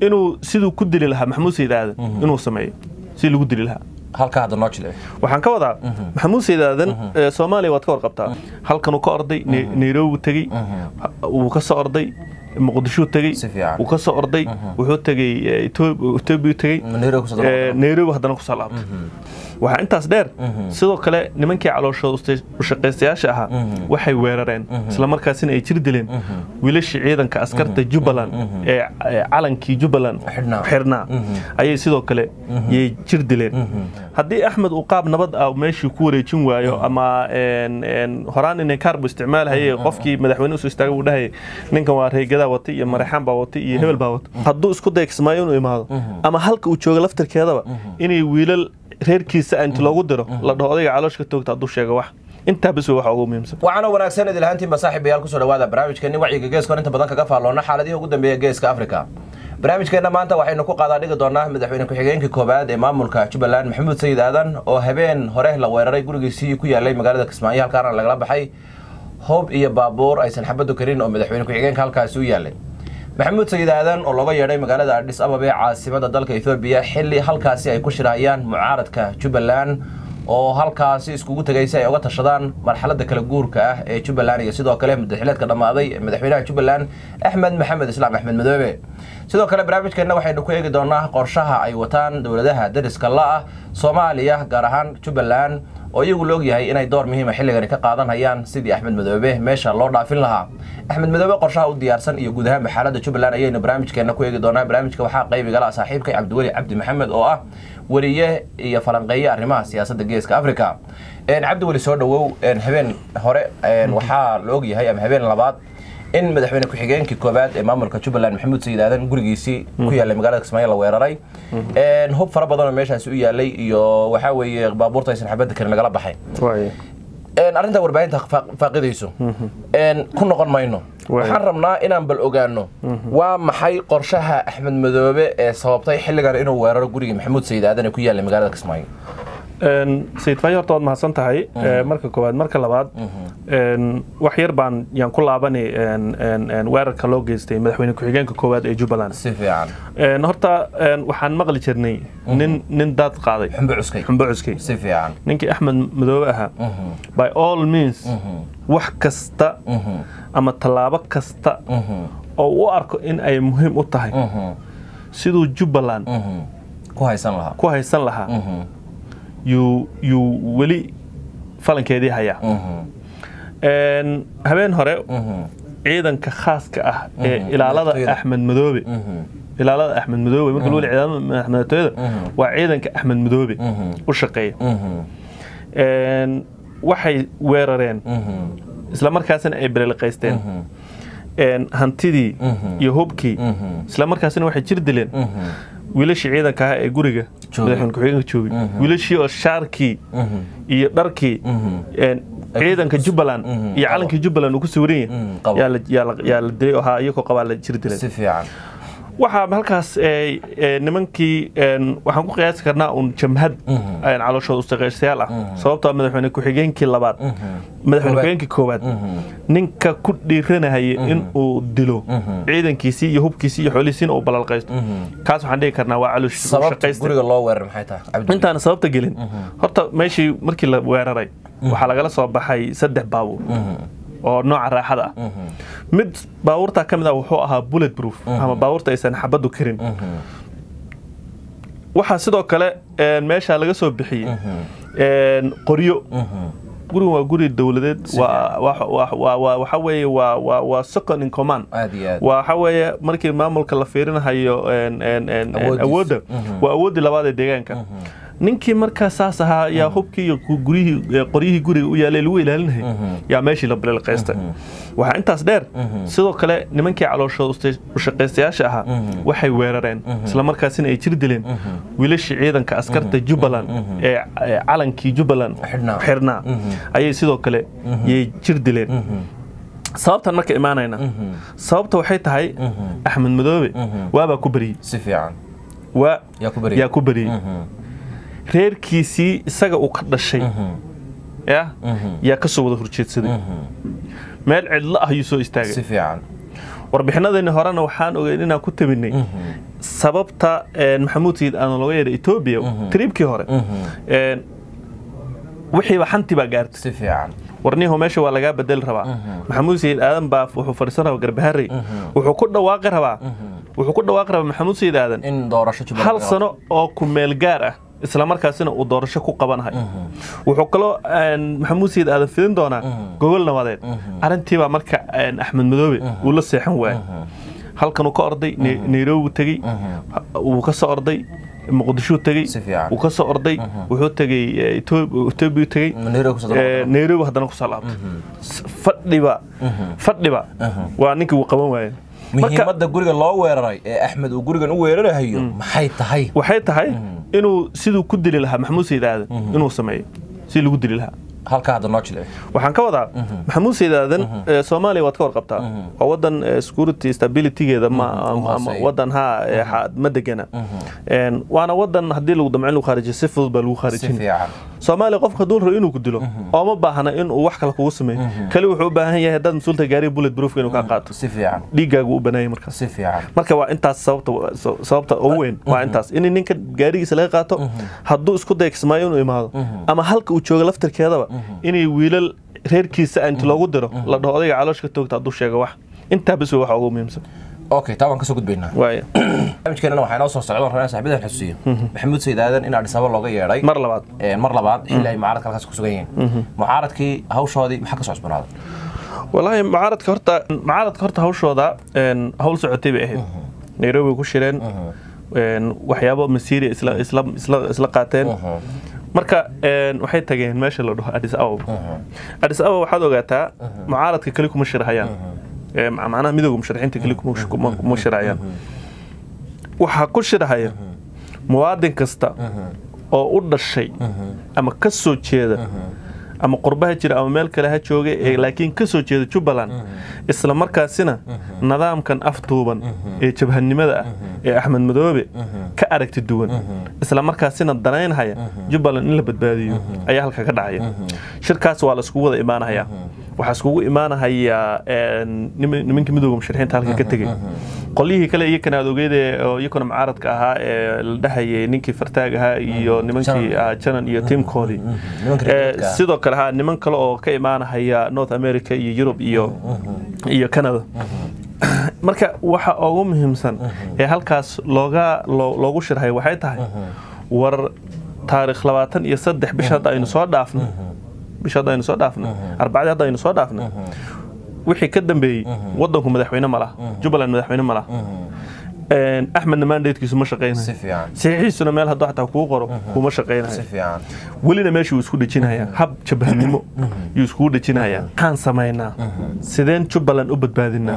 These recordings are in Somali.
inuu siduu ku dili lahaa maxamuud sayid aadan inuu sameeyo si lagu dili lahaa halka hadda noo jilci waxaan ka wadaa maxamuud sayid aadan ee, soomaaliya waad ka warqabtaa halkanuu ka orday Ne- nairobi tegey wuu ka soo orday muqdishuu tegey Si fiican. wuu ka soo orday wuxuu tegey eh, Ethiopia- ethiopia tegey Nairobi kusoo daba Eh, nairobi haddana kusoo laabtay waxaa intaas dheer sidoo kale nimankii calooshooda ushaqaystayaasha ahaa waxay weerareen islamarkaasina ay jir dileen wiilashii ciidanka askarta jubbaland ee ee calankii jubbaland Xidhnaa. xirnaa ayay sidoo kale yay jir dileen haddii axmed uu qaab nabad ah meeshii ku wareejin waayo ama een- een horaan inay kaarbu isticmaalhaye qofkii madaxweyne usoo istaagay uu dhahayay ninkan waa reegadaa watay iyo maraxaan baa watay iyo hebel baa watay hadduu isku day kismaayo inuu imaado ama halka uu jooga laftirkeedaba inay wiilal reerkiisa inta loogu diro la dhaho odayga calooshka toogta hadduu sheego wax intaa bas wey waxa ugu muhiimsan waxaana wanaagsan idil ahaantiinba saaxiibayaal kusoo dhawaada barnaamijkeeni wacyiga geeska inta badan kaga faalloona xaaladihii ugu dambeeya geeska afrika barnaamijkeenna maanta waxaynu ku qaadaa dhigi doonaa madaxweyne ku-xigeenkii koobaad ee maamulka jubbaland maxamuud sayid aadan oo habeen hore la weeraray gurigiisii ku yaalay magaalada kismaayo halkaana lagala baxay hoob iyo baabuur aysan xabadu karin oo madaxweyne ku-xigeenka halkaasi u yaalay maxamuud sayid aadan oo looga yeedhay magaalada adhis ababa ee caasimada dalka ethoobiya xilli halkaasi ay ku shirahayaan mucaaradka jubbaland oo halkaasi iskugu tegay si ay uga tashadaan marxaladda kala guurka ah ee jubbaland iyo sidoo kale madaxileedka dhammaaday ee madaxweynaha jubbaland axmed maxamed islaam axmed madoobe sidoo kale barnaamijkeenna waxaynu ku eegi doonaa qorshaha ay wataan dowladaha dariska la-ah soomaaliya gaar ahaan jubbaland oo iyagu la ogyahay inay door muhiima xilligani ka qaadanayaan sidii axmed madoobe meesha loo dhaafin lahaa axmed madoobe qorshaha u diyaarsan iyo guud ahaan xaaladda jubbaland ayaynu barnaamijkeenna ku eegi doonaa barnaamijka waxaa qaybigala saaxiibkay cabdiweli cabdi maxamed oo ah weriye iyo falanqeeye arrimaha siyaasadda geeska africa cabdiweli soo dhawow habeen hore waxaa la ogyahay ama habeen labaad in madaxweyne ku-xigeenkii koobaad ee maamulka jubbaland maxamuud sayid aadan gurigiisii ku yaalay magaalada kismaayo la weeraray hub fara badan oo meeshaasi u yaalay iyo waxaa weeye baabuurta aysan xabadda karin lagala baxay arrinta warbaahinta faaqidayso ku noqon mayno waxaan rabnaa inaan bal ogaano waa maxay qorshaha axmed madoobe ee sababtay xilligan inuu weeraro gurigii maxamuud sayid aadan ee ku yaalay magaalada kismaayo sayid faayo horta waad mahadsan tahay marka koowaad marka labaad wax yar baan yaan ku laabanay weerarka loo geystay madaxweyne ku-xigeenka koowaad ee jubbaland si fiican horta waxaan maqli jirnay nin nin daad qaaday xumbo cuskay xumbo cuskay si fiican ninkii axmed madoobe ahaa by all means wax kasta ama tallaabo kasta oo u arko in ay muhiim u tahay siduu jubbaland ku haysan lahaa ku haysan lahaa yuu yuu weli falankeedii hayaa habeen hore ciidanka khaaska ah ee ilaalada axmed madoobe ilaalada axmed madoobe marka loo ciidamada madaxtooyada waa ciidanka axmed madoobe u shaqeeya waxay weerareen isla markaasina ay bereliqaysteen hantidii iyo hubkii isla markaasina waxay jir dileen wiilashii ciidanka ah ee guriga madaxweyne ku-xigeenka joogay wiilashii oo shaarkii iyo dharkii ciidanka jubbaland iyo calankii jubbaland uu ku sawiran yahay yaa la dilay oo haa iyagoo qabaa la jir dilay si fiican waxaa halkaas nimankii waxaan ku qiyaasi karnaa un jamhad calooshooda ustaqeyshayaal ah sababtoo madaxweyne ku-xigeenkii labaad madaxweyne ku-xigeenkii koowaad ninka ku dhiiranahaya in uu dilo ciidankiisii iyo hubkiisii iyo xoolihiisiina uu balalqaysto kaas waxaan dhihi karnaa waa calooshaqaysta guriga loo weerar maxay tahay intaana sababta gelin horta meeshii markii la weeraray waxaa lagala soo baxay saddex baabuur oo nooca raaxada ah mid baabuurtaa ka mid ah wuxuu ahaa bullet proof ama baabuurta aysan xabaddu karin waxaa sidoo kale meeshaa laga soo bixiyey qoryo gurigan waa guri dowladeed waxa weeye waa second in command waxa weeye markii maamulka la fiirinahayo awoodda waa awooddii labaad ee deegaanka ninkii markaa saas ahaa yaa hubkii iyo guryihii qoryihii guriga u yaalay lagu ilaalinayay yaa meeshii la bililqaystay waxaa intaas dheer sidoo kale nimankii calooshooda ushaqaystayaasha ahaa waxay weerareen isla markaasina ay jir dileen wiilashii ciidanka askarta jubbaland ee calankii jubbaland xirnaa ayay sidoo kale yay jir dileen sababtan marka imaanayna sababta waxay tahay axmed madoobe waabaa ku beriyey si fiican waa yaa ku beriyey reerkiisii isaga uu ka dhashay ya yaa ka soo wada horjeedsaday meel cidlo ah ayuu soo istaagay si fiican warbixinadeeni horena waxaan ogeyn inaan ku tabinay sababta maxamuud sayid aan looga yeedhay etoobiya tribkii hore wixiiba xantii baa gaartay si fiican warnihu meesha waa lagaa bedeli rabaa maxamuud sayid aadan baa wuxuu fadhiisan rabaa garbaharey wuxuu ku dhawaaqi rabaa wuxuu ku dhawaaqi rabaa maxamuud sayid aadan in doorasho Jubaland hal laga sano oo ku meel gaar ah isla markaasina uu doorasho ku qabanahay wuxuu kaloo maxamuud sayid aadan fidin doonaa gogol nabadeed arrintiibaa marka axmed madoobe uu la seexan waayay halkan uu ka orday Ne- nairobi buu tegey wuu ka soo orday muqdishuu tegey Si fiican. wuu ka soo orday wuxuu tegey eh, Etho- etoobiya tegey Nairobi kusoo Eh, laabtay. nairobi haddana kusoo laabtay S- fadhiba fadhiba waa ninkii uu qaban waayay marka muhiimadda guriga loo weeraray ee axmed uu gurigan u weerarahayo maxay tahay waxay tahay inuu siduu ku dili lahaa maxamuud sayid aadan inuu sameeyo si lagu dili lahaa halkaa hadda noo jilci waxaan ka wadaa maxamuud sayid aadan eh, soomaaliya waad ka warqabtaa waa wadan eh, security stabilitygeeda ma ama- ama hooseeya. wadan ha eh, xa- ma degana En, waana wadan haddii lagu damco in lagu kharijiyo si fudud baa lagu si kharijin fiican soomaaliya qofka hadduu rabo inuu ku dilo ooma baahna inuu wax kale kugu sameeyo kali wuxuu u baahan yahay haddaad mas-uulta gaariga bullet proofka inuu kaa qaato si fiican dhiiggaagu u banaayay markaas si fiican marka waa intaas sababta sababta ugu weyn waa intaas in ninka gaarigiisa laga qaato hadduu isku day kismaayo inuu imaado ama halka uu joogo laftirkeedaba inay wiilal reerkiisa inta loogu diro la dhaho odayga calooshka toogta hadduu sheego wax intaa bis wey waxa ugu muhiimsan okay taa waan kasoo gudbaynaa waaya barnaamijkeenana waxaa inoo soo socdaan rabnaa saaxiibadan xusuusiyo maxamuud sayid aadan in adis ababa looga yeedhay mar labaad Een, mar labaad xilli ay mucaaradka halkaas ku sugan yihiin mucaaradkii hawshoodii maxaa ka soo cusbanaaday walaahi mucaaradka horta mucaaradka horta hawshooda een, hawl socotay bay ahayd nairobi bay ku shireen een, waxyaabo masiiri isla isla isla isla qaateen marka een, waxay tageen meesha la dhaho adis ababa adis ababa waxaad ogaataa mucaaradka keli kuma shirahayaan Ee, ma- macnaha midooda musharaxiinta keli kuma sh- kuma kuma shirahayaan waxaa ku shirahaya muwaadin kasta oo u dhashay ama ka soo jeeda ama qurbaha jira ama meel kale ha jooga ee laakiin ka soo jeeda jubbaland isla markaasina nidaamkan afduuban ee jabhanimada ah ee axmed madoobe ka aragti duwan isla markaasina danaynhaya jubbaland in la badbaadiyo ayaa halka ka dhacaya shirkaas waa la iskugu wada imaanahayaa waxaa iskugu imaanahayaa een, niman- nimanka midooda musharaxiinta halka ka tegey qolyihii kale iyakana aad ogeyd ee oo iyakuna mucaaradka ahaa ee la dhahayay ninkii fartaag ahaa iyo nimankii Janan. ah, janan iyo tiimkoodii nimanka Eh, reerka ah. sidoo kale ha niman kale oo ka imaanahaya north america iyo yurub iyo iyo canada marka waxa ugu muhiimsan ee halkaas looga loo- loogu shirhay waxay tahay war taarikh labaatan iyo saddex bisha hadda aynu soo dhaafno bisha hadda aynu soo dhaafno arbacadii hadda aynu soo dhaafno wixii ka dambeeyey wadanku madaxweyne ma laha jubbaland madaxweyne ma laha Een, axmedna mandatekiisu ma si shaqaynayo fiican saxiixiisuna meel hadduu xataa kuu qoro kuma si shaqaynayo fiican welina meeshuu isku dhejinayaa hab jabhanimo yuu iskugu dhejinayaa maxaan samaynaa sideen jubbaland u badbaadinaa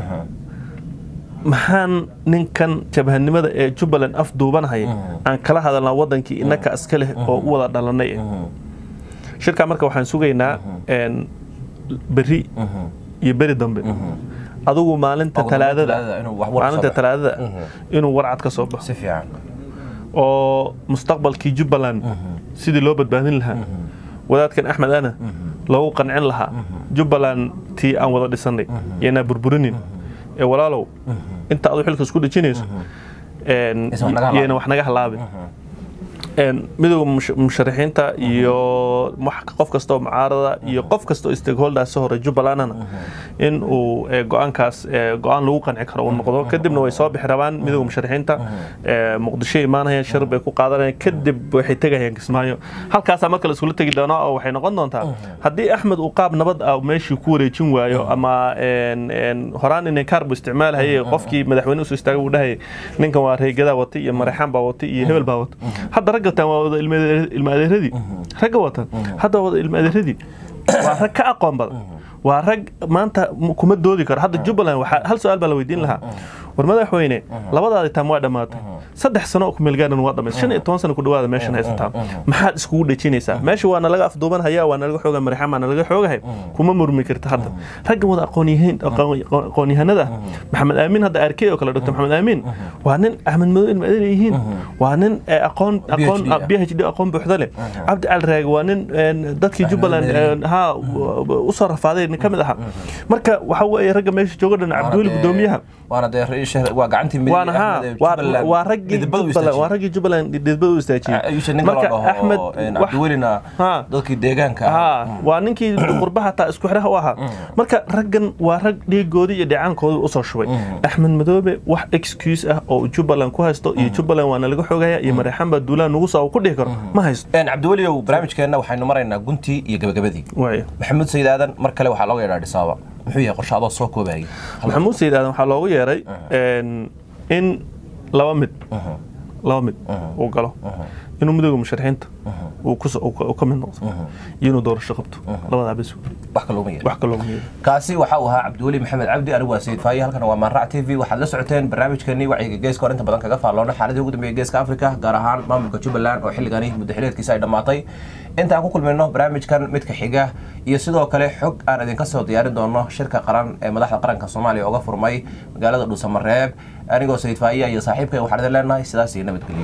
maxaan ninkan jabhanimada ee jubbaland afduubanhaya aan kala hadalnaa wadankii innaka iska leh oo u wada dhalanay eh shirkaa marka waxaan sugaynaa een, berri iyo beri dambe adigu maalinta Ugu dambeyn talaadada Talaadada inuu wax war maalinta soo baxo. talaadada inuu warcad ka soo baxo si fiican oo mustaqbalkii jubbaland sidii loo badbaadin lahaa wadaadkan axmed ana loogu qancin lahaa jubbaland tii aan wada dhisanay yanaa burburinin ee walaalow inta adu xilka isku dhejinayso een, Aysan wax naga halaabin. yayna wax naga halaabin Een, midowga mush- musharaxiinta iyo wax- qof kasta oo mucaarada iyo qof kasta oo stakeholders hore jubbalandna in uu eh, go-aankaas eh, go-aan lagu qanci karo uu noqdo kadibna way soo bixi rabaan midowga musharaxiinta eh, muqdisho imaanayaan shir bay ku qaadanayaan kadib waxay tegayaan kismaayo halkaasaa marka la iskula tegi doonaa oo waxay noqon doontaa haddii axmed uu qaab nabad ah meeshii ku wareejin waayo ama een, een, horaan inay kaarbu isticmaalhaye qofkii madaxweyne usoo istaagay uu dhahayay ninkan waa reegadaa watay iyo maraxaan baa watay iyo hebel baa watay hadda ragga tan waa wada ilma ilma adeeradii ragga watan hadda wada ilma adeeradii waa rag ka aqoon badan waa rag maanta m- kuma doodi karo hadda jubbaland waxaa hal su-aal baa la weydiin lahaa war madaxweyne labadaadi taam waa dhammaatay saddex sano oo kumeelgaaran waa dhamays shan iyo toban sano ku dhawaada meeshan haysataa maxaad iskugu dhejinaysaa meesha waa nalaga afduuban hayaa waa nalaga xooga marixaan baa nalaga xoogahay kuma murmi karta hadda raggan wada aqoonyahan aqoonyahanada ah maxamed aamin hadda arkey oo kale dr maxamed aamin waa nin axmed madow ilma adeer yihiin waa nin eh, aqoon aqoon PhD ah. b h d aqoon buuxda leh cabdi cali raage waa nin een, dadkii jubbaland een, ha usoo rafaaday mi ka mid aha marka waxa weeye ragga meesha jooga dhan cabdiweli gudoomiyaha waana dee ra- waa gacantii midig waana ha Axmed ee waa- Jubbaland waa raggii midabada u Jubbaland waa istaajiyey. raggii Jubbaland dhidbada u istaajiyey ayuusha ninka la dhaho Axmed een, wax- cabdiwelina Ha. dadkii deegaanka ahaa ha waa ninkii qurbaha taa isku xidhaha u ahaa marka raggan waa rag dhiigoodii iyo dhicaankooda usoo shubay axmed madoobe wax excuse ah oo jubbaland ku haysto iyo jubbaland waana laga xogaya iyo mareexan baa duulaan nugu soo ku dhihi karo ma haysto Een, cabdiweliow barnaamijkeenna waxaynu maraynaa guntii iyo gabagabadii waaya maxamuud sayid aadan mar kale waxaa looga yeedhaa dhisaaba muxuu yahay qorshe adoo soo koobayay maxamuud sayid aadan waxaa loogu yeeray een, in laba mid laba mid uu galo inuu midooda musharaxiinta uu kus- uu ka uu ka mid noqdo iyo inuu doorasho qabto labadaa bes wax kalooma yeedha wax kaloo muhiim kaasi waxa uu ahaa cabdiweli maxamed cabdi anigu waa sayid faaye halkan waa maanrac t v waxaad la socoteen barnaamijkeenii wacyiga geeska hor inta badan kaga faalloona xaaladii ugu dambeeyay geeska afrika gaar ahaan maamulka jubbaland oo xilligani muddo xileedkiisa ay dhammaatay intaan ku kulmayno barnaamijkan midka xiga iyo sidoo kale xog aan idinka soo diyaarin doono shirka qaran ee madaxda qaranka soomaaliya uga furmay magaalada dhuusamareeb anigoo sayid faaye iyo saaxiibkay waxaan idin leenahay sidaas iyo nabadgelyo